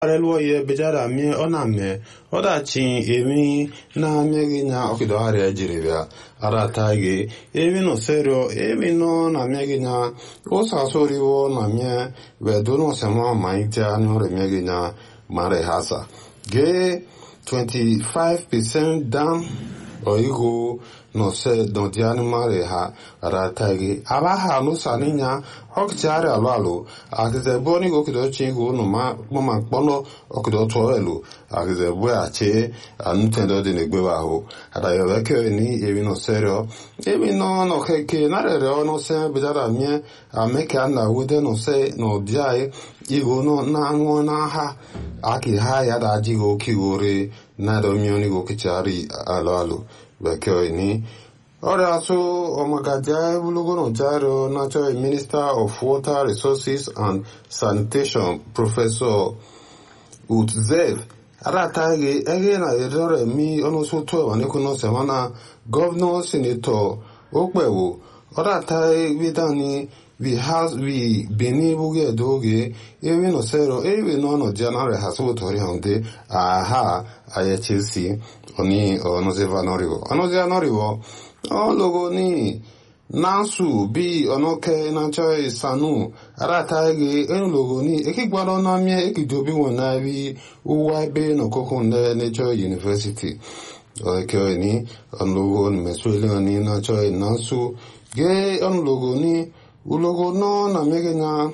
arelwo ye bejara mie ọ na-ame ọdachi emi na-amịghị nya ọkịdọgharịa jiri bịa arata gị emi nọ serio emi nọ na-amịghị nya ụsa soriwo na mie vedono sema ma ite anụ remịghị nya mara hasa ge 25% down oigo no se don diani mare ha rata gị aba ha nusa ninya ọkịchịarị alụ alụ akịze bụ onye okido chi ihu unu ma mkpọnọ okido tụọ elu akịze bụ ya chi anụtendo dị n'egbewe ahụ adayọbeke ni emi no serio emi no no keke narere ọnụ se bidara mie ameke na wude no se no diai ihu no na anwụ na ha aki ha ya da jigo kiwore na do mioni go kichari alụ alụ bekee ni ọrịa asụ ọmagaja ebulugono jaro natural minister of water resources and sanitation professor utzev aratagi ege na erore mi onusu tuewa nikuno semana governor senator okpewo ọratagi bidani vi has vi beni buge doge ewe no sero ewe no no janare hasu tori honde aha aye chelsea oni onozeva norivo onozeva norivo ologo ni nansu bi onoke nacho isanu arata ege enulogo ni ekigbaro na mie ekidobi won na bi uwa ebe no koko ne nature university oke ni onulogo ni mesuele ni nacho nansu ge onulogo ni ulogo no na megenya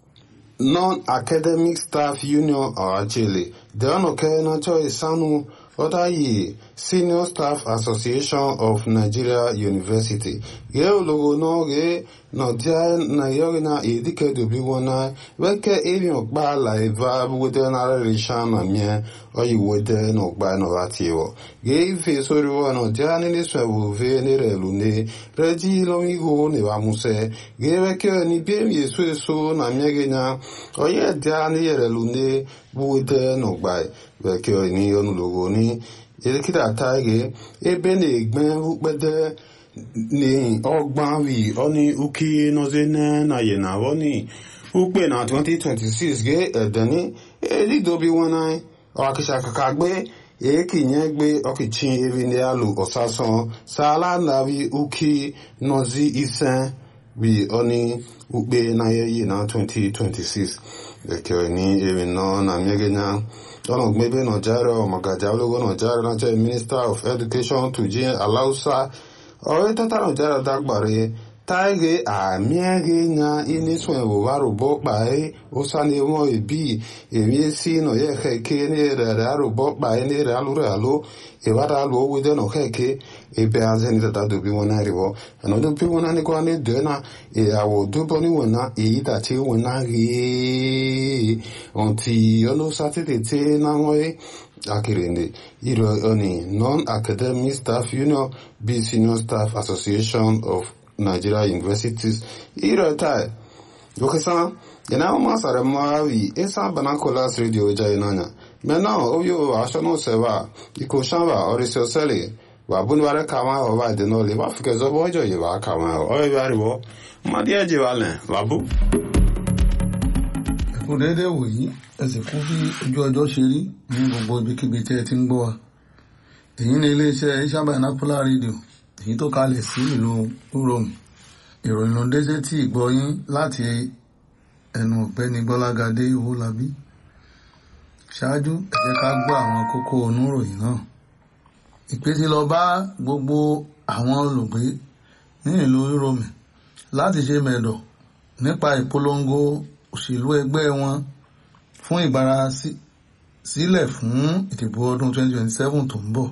non-academic staff union ọ̀hachile deonoke nacho isanu ọdáyé senior staff association of nigeria university gee ologo n'oge nọdịa na yogi na edikedobi wona weke eri ọgba la eva wede na rerisha na mie oyi wede na ọgba nọvatiwo gee ife soriwo nọdịa nile swebu ve nere lune reji lomigo ne wa muse gee weke ni biem yesu eso na mie genya oye dia ni yere lune wede na ọgba weke ni onulogo ni elekere ege ebe na-egbe ukpede ni ọgbọn wi ọni uki nọzene na yena wọni ukpe na 2026 ge edeni elidobi wọn ọkịcha kaka gbe ekinye gbe ọkịchi eri ndị alụ ọsasan sala navi uki nọzi ise wi ọni ukpe na yeyi na 2026 ekere ni eri nọ na mmegenya Donald Mebe Nojaro, Magajalogo Nojaro, Nigeria Minister of Education, Tujin Alausa, ọ̀rẹ́ tata Nojaro dágbàre táìgé àmìẹ́gé nya inísùn ẹ̀wòwárò bọ́ pàẹ́ ó sáni wọn ìbí èmi sí nà yẹ kẹ́kẹ́ ní rẹ̀ àròbọ́ pàẹ́ ní rẹ̀ alúrẹ̀ àló ìwádà alù owó dẹ́nà kẹ́kẹ́ ebe azẹ́ni tata dòbí wọn náà rìwọ́ ẹ̀nà dòbí wọn náà ní kọ́ ní dẹ́nà ìyàwó dúbọ́ ní wọn náà èyí tàtí wọn náà rí ọ̀ntì ọ̀nà sátidé tí náà wọ́n yé akirinde iro oni non-academic staff union b senior staff association of nigeria universities iro tai dokesa yana ma sare mawi esa banacolas radio jai nanya mena ovyo ashono seva iko shamba orisio sele wa bunware kama o ba de no le wa fike zo bojo ye wa kama o e bari wo ma die je wale babu kú déédé wòyí ẹ sì kú bí ojú ọjọ́ ṣe rí ní gbogbo ibikíbi tí ẹ ti ń gbọ́ wa èyí ni iléeṣẹ́ ìṣàbà napola radio èyí tó kalẹ̀ sí ìlú uromi ìròyìn ló dé sétí ìgbọ́yín láti ẹnu ọ̀gbẹ́ni gbọ́lágadé owólabí ṣáájú ẹ jẹ́ ká gbọ́ àwọn kókó oníròyìn náà ìpè ti lọ bá gbogbo àwọn olùgbé ní ìlú uromi láti ṣe mẹ̀dọ̀ nípa ìpolongo òṣèlú ẹgbẹ́ wọn fún ìgbára sílẹ̀ fún ìdìbò ọdún 2027 tó ń bọ̀.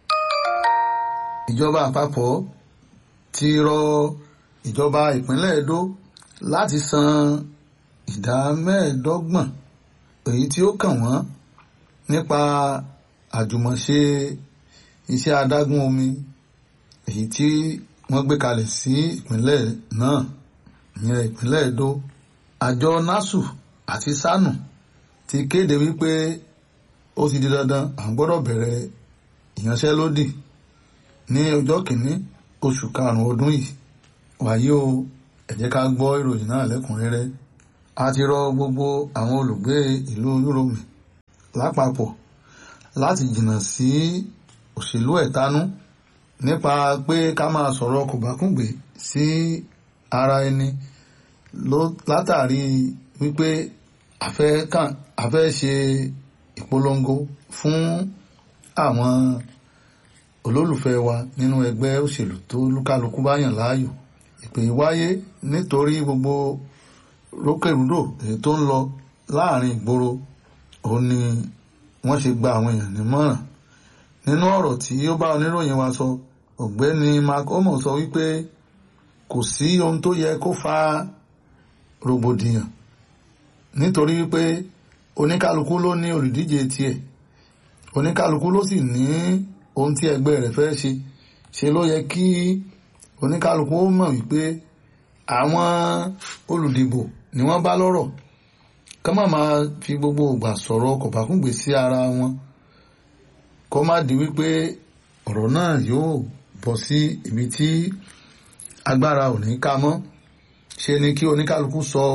ìjọba àpapọ̀ ti rọ ìjọba ìpínlẹ̀ Edo láti san ìdá mẹ́ẹ̀ẹ́dọ́gbọ̀n èyí tí ó kàn wọ́n nípa àjùmọ̀ṣe iṣẹ́ adágún omi èyí tí wọ́n gbé kalẹ̀ sí ìpínlẹ̀ náà ìyẹn ìpínlẹ̀ Edo àjọ nasu àti sanu ti kéde wípé ó ti di dandan à ń gbọ́dọ̀ bẹ̀rẹ̀ ìyanṣẹ́lódì ní ọjọ́ kìíní oṣù karùn-ún ọdún yìí wàyí o ẹ jẹ́ ká gbọ́ ìròyìn náà lẹ́kùnrẹ́rẹ́ a ti rọ gbogbo àwọn olùgbé ìlú Yúróòmù lápapọ̀ láti jìnnà sí òṣèlú ẹ̀tanú nípa pé ká máa sọ̀rọ̀ kòbákùngbé sí ara ẹni látàrí wípé a fẹ́ ṣe ìpolongo fún àwọn olólùfẹ́ wa nínú ẹgbẹ́ òṣèlú tó lúkálukú bá yàn láàyò ìpè wáyé nítorí gbogbo rókèrúdò èyí tó ń lọ láàrin ìgboro òun ni wọ́n ṣe gba àwọn èèyàn nímọ̀ràn nínú ọ̀rọ̀ tí ó bá oníròyìn wa sọ ọ̀gbẹ́ni mark omo sọ wípé kò sí ohun tó yẹ kó fa rògbòdìyàn nítorí wípé oníkálukú ló ní olùdíje tiẹ̀ oníkálukú ló sì ní ohun tí ẹgbẹ́ rẹ̀ fẹ́ ṣe ṣe ló yẹ kí oníkálukú ó mọ̀ wípé àwọn olùdìbò ni wọ́n bá lọ́rọ̀ ká má máa fi gbogbo ìgbà sọ̀rọ̀ kọ̀bákùngbé sí ara wọn kó má di wípé ọ̀rọ̀ náà yóò bọ́ sí ibi tí agbára ò ní ká mọ́ ṣe ni kí oníkálukú sọ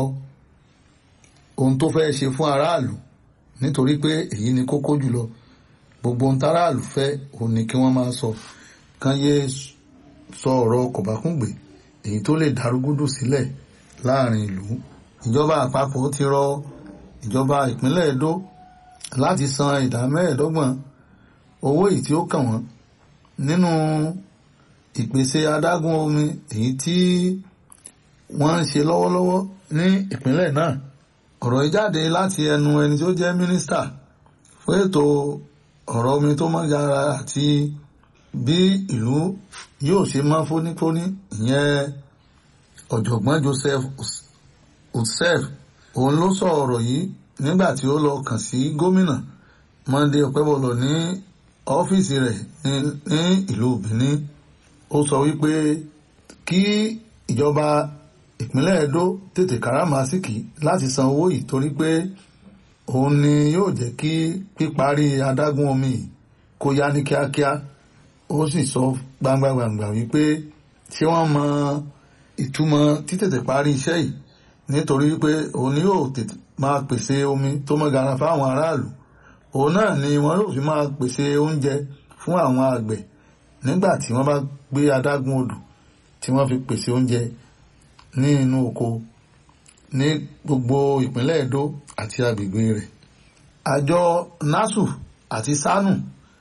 ohun tó fẹ́ ṣe fún aráàlú nítorí pé èyí ni kókó jùlọ gbogbo ohun táráàlú fẹ́ òun ni kí wọ́n máa sọ kán yé sọ ọ̀rọ̀ kọ̀bákùngbé èyí tó lè darúgúdù sílẹ̀ láàrin ìlú ìjọba àpapọ̀ ti rọ ìjọba ìpínlẹ̀ Ẹdó láti san ìdá mẹ́ẹ̀ẹ́dọ́gbọ̀n owó èyí tí ó kàn wọ́n nínú ìpèsè adágún omi èyí tí wọ́n ń ṣe lọ́wọ́lọ́wọ́ ní ìpínlẹ̀ náà ọ̀rọ̀ yìí jáde láti ẹnu ẹni tó jẹ́ mínísítà fún ètò ọ̀rọ̀ omi tó mọ́ yára àti bí ìlú yóò ṣe mọ́ fónífóní ìyẹn ọ̀jọ̀gbọ́n Joseph Utsef òun ló sọ ọ̀rọ̀ yìí nígbà tí ó lọ kàn sí gómìnà Monday Ọ̀pẹ́bọlọ̀ ní ọ́fíìsì rẹ̀ ní ìlú Benin ó sọ wípé kí ìjọba ìpínlẹ̀ Ẹdó tètè káràmásìkì láti san owó yìí torí pé òun ni yóò jẹ́ kí píparí adágún omi yìí kó yá ní kíákíá ó sì sọ gbangba-gbangba wípé ṣé wọ́n mọ ìtumọ̀ títètè parí iṣẹ́ yìí nítorí wípé òun ni yóò tètè máa pèsè omi tó mọ́ gara fáwọn aráàlú òun náà ni wọ́n yóò fi máa pèsè oúnjẹ fún àwọn àgbẹ̀ nígbà tí wọ́n bá gbé adágún odò tí wọ́n fi pèsè oúnjẹ ní inú oko ní gbogbo ìpínlẹ̀ Ẹdó àti agbègbè rẹ̀ àjọ nasu àti sanu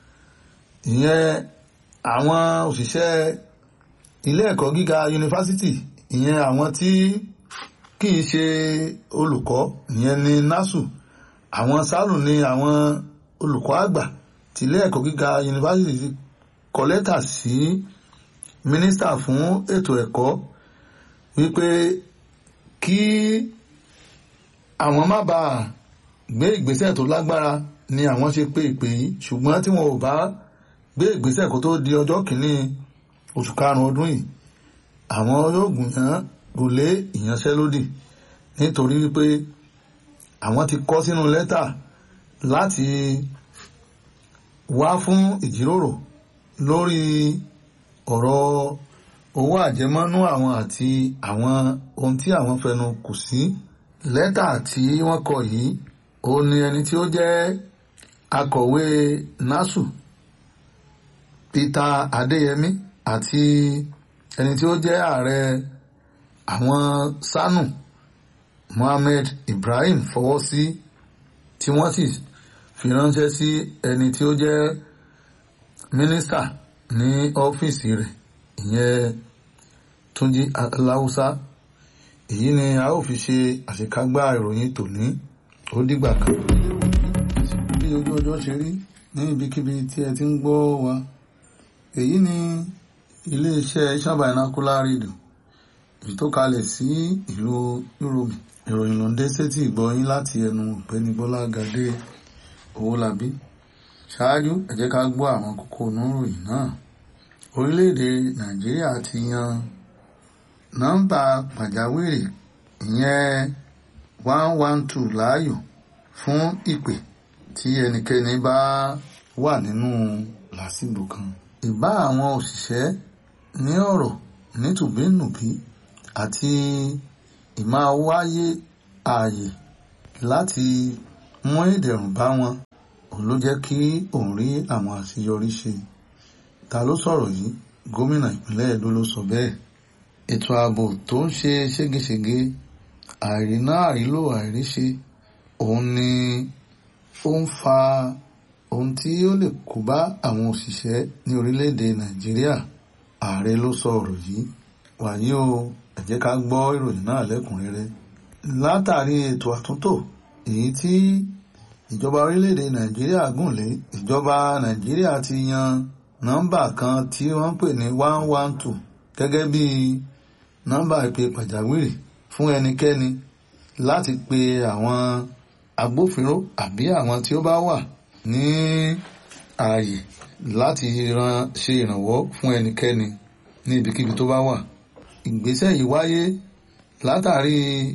ìyẹn àwọn òṣìṣẹ́ ilé ẹ̀kọ́ gíga yunifásitì ìyẹn àwọn tí kì í ṣe olùkọ́ ìyẹn ní nasu àwọn sanu ní àwọn olùkọ́ àgbà tí ilé ẹ̀kọ́ gíga yunifásitì kọ lẹ́tà sí mínísítà fún ètò ẹ̀kọ́ wípé kí àwọn má bàa gbé ìgbésẹ̀ tó lágbára ni àwọn ṣe pé ìpè yìí ṣùgbọ́n tí wọn ò bá gbé ìgbésẹ̀ kó tó di ọjọ́ kìíní oṣù karùn-ún ọdún yìí àwọn yóò gùnyàn gòlé ìyanṣẹ́lódì nítorí wípé àwọn ti kọ sínú lẹ́tà láti wá fún ìjíròrò lórí ọ̀rọ̀ owó àjẹmọ́nú àwọn àti àwọn ohun tí àwọn fẹnu kò sí lẹ́tà tí wọ́n kọ yìí ó ní ẹni tí ó jẹ́ akọ̀wé nasu Peter Adéyẹmí àti ẹni tí ó jẹ́ ààrẹ àwọn sanu Mohammed Ibrahim fọwọ́ sí tí wọ́n sì fi ránṣẹ́ sí ẹni tí ó jẹ́ mínísítà ní ọ́fíìsì rẹ̀ ìyẹn Túnjí Aláùsá èyí ni a ó fi ṣe àṣekágbá ìròyìn tòní ó dìgbà kan. bí ojú ọjọ́ ṣe rí ní ibikíbi tí ẹ ti ń gbọ́ wa èyí ni iléeṣẹ́ Isan Binocular Radio èyí tó kalẹ̀ sí ìlú Yúróòmù ìròyìn ló ń dé sétí ìgbọ́yín láti ẹnu ọ̀gbẹ́ni Bọ́lá Gàdé Owólabí ṣáájú ẹ jẹ́ ká gbọ́ àwọn kókó oníròyìn náà orílẹ̀-èdè Nàìjíríà ti yan nọ́mbà pàjáwìrì ìyẹn one one two láàyò fún ìpè tí ẹnikẹ́ni bá wà nínú làásìgbò kan. ìbá àwọn òṣìṣẹ́ ní ọ̀rọ̀ nítùbínùbí àti ìmáa wáyé ààyè láti mú ìdẹ̀rùn bá wọn òun ló jẹ́ kí òun rí àwọn àṣeyọrí ṣe ta ló sọ̀rọ̀ yìí gómìnà ìpínlẹ̀ Ẹdó ló sọ bẹ́ẹ̀ ètò ààbò tó ń ṣe ségesège àìríná àìrílò àìríṣe òun ni ó ń fa ohun tí ó lè kó bá àwọn òṣìṣẹ́ ní orílẹ̀-èdè Nàìjíríà ààrẹ ló sọ ọ̀rọ̀ yìí wàyí o ẹ jẹ́ ká gbọ́ ìròyìn náà lẹ́kùnrẹ́rẹ́ látàrí ètò àtúntò èyí tí ìjọba orílẹ̀-èdè Nàìjíríà gùn lé ìjọba Nàìjíríà ti yan nọ́mbà kan tí wọ́n ń pè ní one one two gẹ́gẹ́ bí nọ́mbà ìpè pàjáwìrì fún ẹnikẹ́ni láti pe àwọn agbófinró àbí àwọn tí ó bá wà ní ààyè láti ran ṣe ìrànwọ́ fún ẹnikẹ́ni ní ibikíbi tó bá wà. ìgbésẹ̀ yìí wáyé látàrí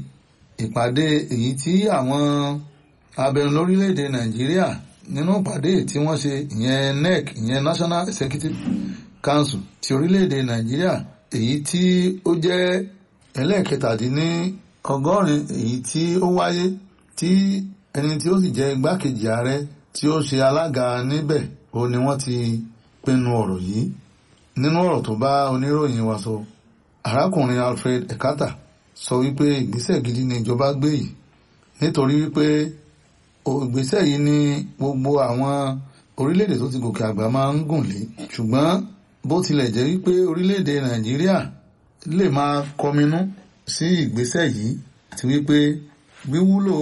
ìpàdé èyí tí àwọn abẹnú lórílẹ̀‐èdè Nàìjíríà nínú ìpàdé tí wọ́n ṣe ìyẹn NEC ìyẹn National Executive Council ti orílẹ̀‐èdè Nàìjíríà èyí tí ó jẹ́ ẹlẹ́ẹ̀kẹtàdínní ọgọ́rin èyí tí ó wáyé tí ẹni tí ó sì jẹ́ igbákejì ààrẹ tí ó ṣe alága níbẹ̀ ó ní wọ́n ti pinnu ọ̀rọ̀ yìí nínú ọ̀rọ̀ tó bá oníròyìn wa sọ arákùnrin Alfred Ekata sọ wípé ìgbésẹ̀ gidi ni ìjọba gbé yìí nítorí wípé ìgbésẹ̀ yìí ni gbogbo àwọn orílẹ̀-èdè tó ti gòkè àgbà máa ń gùn lé ṣùgbọ́n bó tilẹ̀ jẹ́ wípé orílẹ̀-èdè Nàìjíríà lè máa kọminú sí ìgbésẹ̀ yìí àti wípé wíwúlò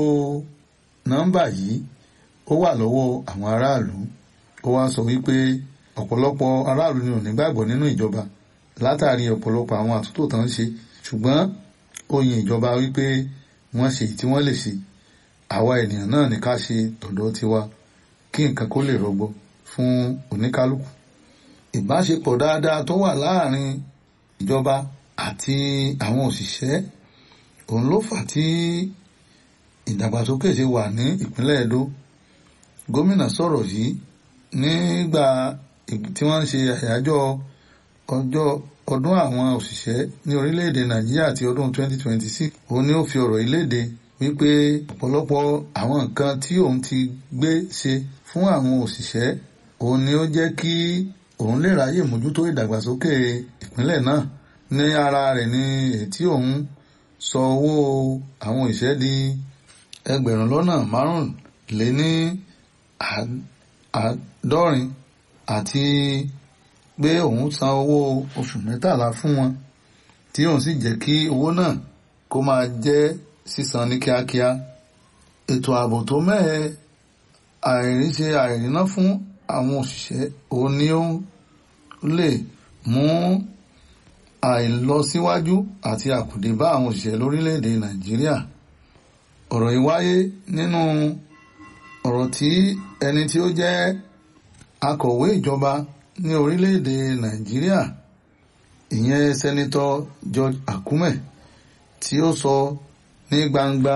nọ́mbà yìí ó wà lọ́wọ́ àwọn aráàlú ó wá sọ wípé ọ̀pọ̀lọpọ̀ aráàlú ni ò ní gbàgbọ́ nínú ìjọba látàrí ọ̀pọ̀lọpọ̀ àwọn àtúntò tán ń ṣe ṣùgbọ́n ó yin ìjọba wípé wọ́n ṣe tí wọ́n lè ṣe àwa ènìyàn náà ní ká ṣe tọ̀dọ̀ tiwa kí nǹkan kó lè rọgbọ fún oníkálukú ìbáṣepọ̀ dáadáa tó wà láàrin ìjọba àti àwọn òṣìṣẹ́ òun ló fà tí ìdàgbàsókè ṣe wà ní ìpínlẹ̀ Ẹdó gómìnà sọ̀rọ̀ yìí nígbà tí wọ́n ń ṣe àyájọ́ ọjọ́ ọdún àwọn òṣìṣẹ́ ní orílẹ̀-èdè Nàìjíríà ti ọdún 2026 òun ni ó fi ọ̀rọ̀ ìléde wípé ọ̀pọ̀lọpọ̀ àwọn nǹkan tí òun ti gbé ṣe fún àwọn òṣìṣẹ́ òun ni ó jẹ́ kí òun lè ráyè mójútó ìdàgbàsókè ìpínlẹ̀ náà ní ara rẹ̀ ní ètí òun sọ owó àwọn òṣìṣẹ́ di ẹgbẹ̀rún lọ́nà márùnléní àádọ́rin àti pé òun san owó oṣù mẹ́tàlá fún wọn tí òun sì jẹ́ kí owó náà kó máa jẹ́ sísan ní kíákíá ètò ààbò tó mẹ́hẹ àìríṣe àìríná fún àwọn òṣìṣẹ́ òun ni ó lè mú àìlọsíwájú àti àkùdé bá àwọn òṣìṣẹ́ lórílẹ̀‐èdè Nàìjíríà ọ̀rọ̀ yìí wáyé nínú ọ̀rọ̀ tí ẹni tí ó jẹ́ akọ̀wé ìjọba ní orílẹ̀‐èdè Nàìjíríà ìyẹn sẹ́nitọ́ George Akume tí ó sọ ní gbangba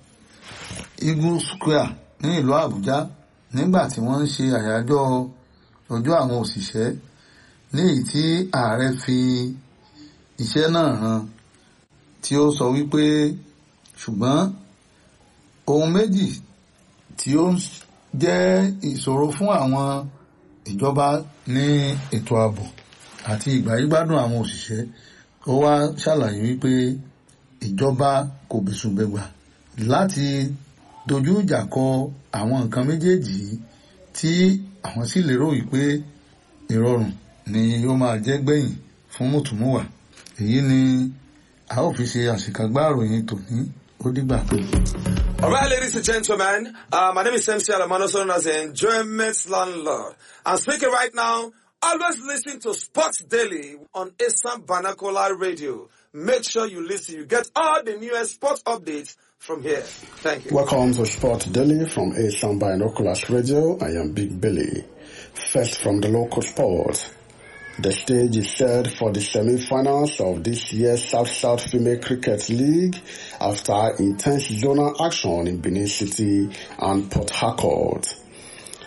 Eagle Square ní ìlú Àbújá nígbà tí wọ́n ń ṣe àyájọ́ ọjọ́ àwọn òṣìṣẹ́ ní èyí tí ààrẹ fi iṣẹ́ náà hàn tí ó sọ wípé ṣùgbọ́n ohun méjì tí ó jẹ́ ìṣòro fún àwọn ìjọba ní ètò ààbò àti ìgbáyégbádùn àwọn òṣìṣẹ́ ó wá ṣàlàyé wípé ìjọba kò bẹ̀sùnbẹ̀gbà láti dojú ìjà kọ àwọn nǹkan méjèèjì tí àwọn sì lérò wípé ìrọ̀rùn ni ó máa jẹ́ gbẹ̀yìn fún mùtúmùwà èyí ni a ó fi ṣe àṣekágbá ìròyìn tòní ó dìgbà pé. All right, ladies and gentlemen, uh, my name is MC Alamano, known as the Enjoyment Landlord. I'm speaking right now. Always listen to Sports Daily on Assam Banakola Radio. Make sure you listen. You get all the newest sports updates from here. Thank you. Welcome to Sport Daily from Assam Binoculars Radio. I am Big Billy. First from the local sport. The stage is set for the semi-finals of this year's South-South Female Cricket League after intense zonal action in Benin City and Port Harcourt.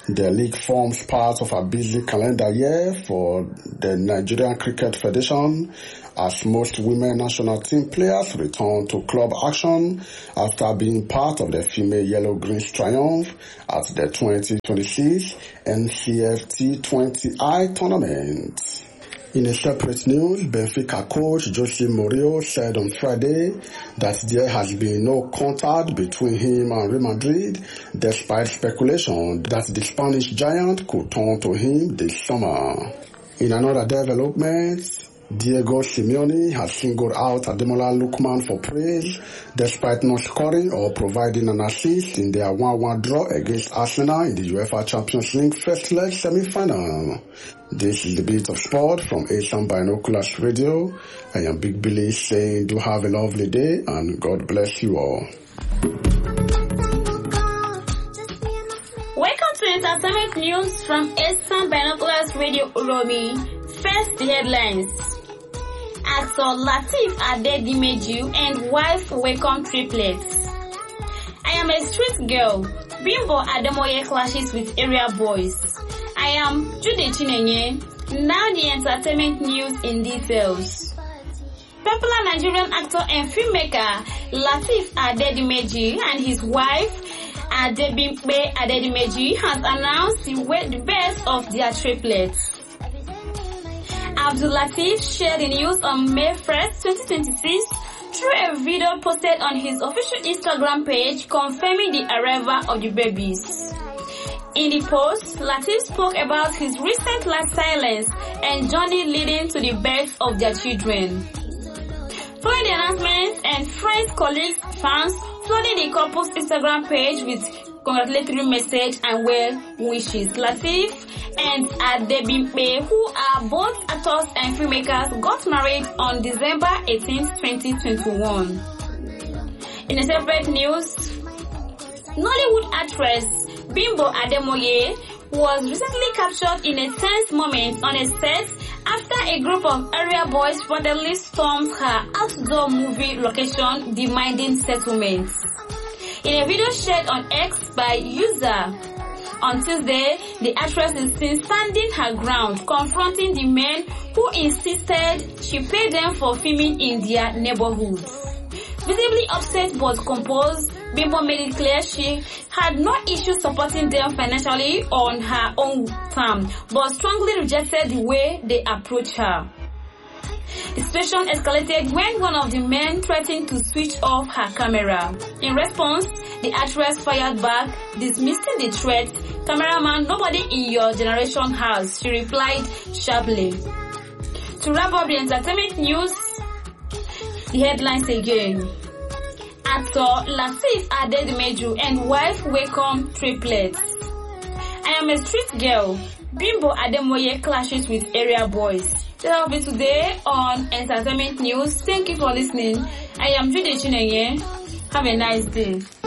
The league forms part of a busy calendar year for the Nigerian Cricket Federation as most women national team players return to club action after being part of the female yellow greens triumph at the 2026 NCFT 20I tournament. In a separate news, Benfica coach Jose Mourinho said on Friday that there has been no contact between him and Real Madrid despite speculation that the Spanish giant could turn to him this summer. In another development, Diego Simeone has singled out Ademola Lukman for praise despite not scoring or providing an assist in their 1-1 draw against Arsenal in the UEFA Champions League first leg semi-final. This is the beat of sport from Asian Binoculars Radio. I am Big Billy saying do have a lovely day and God bless you all. Welcome to Entertainment News from Asian Binoculars Radio Uromi. First, the headlines. Actor Latif Adedimeju and wife welcome triplets. I am a street girl. Bimbo Ademoye clashes with area boys. I am Jude Chinenye. Now the entertainment news in details. Popular Nigerian actor and filmmaker Latif Adedimeji and his wife Adebimpe Adedimeji has announced the, the birth of their triplets. Abdul Latif shared the news on May 1st, 2026 through a video posted on his official Instagram page confirming the arrival of the babies. In the post, Latif spoke about his recent life silence and journey leading to the birth of their children. Following the announcement and friends, colleagues, fans flooding the couple's Instagram page with congratulatory message and well wishes. Latif and Adebimpe, who are both actors and filmmakers, got married on December 18, 2021. In a separate news, Nollywood actress Bimbo Ademoye was recently captured in a tense moment on a set after a group of area boys reportedly stormed her outdoor movie location demanding settlement. In a video shared on X by user on Tuesday, the actress is seen standing her ground, confronting the men who insisted she pay them for filming in their neighborhood. Visibly upset but composed, Bimbo made it clear she had no issue supporting them financially on her own term, but strongly rejected the way they approached her. The situation escalated when one of the men threatened to switch off her camera. In response, the actress fired back, dismissing the threat. Cameraman, nobody in your generation has, she replied sharply. To wrap up the entertainment news, the headlines again. Actor Latif Adedimeju and wife welcome triplets. I am a street girl. Bimbo Ademoye clashes with area boys. That will be today on Entertainment News. Thank you for listening. I am Jude Chinenye. Have a nice day.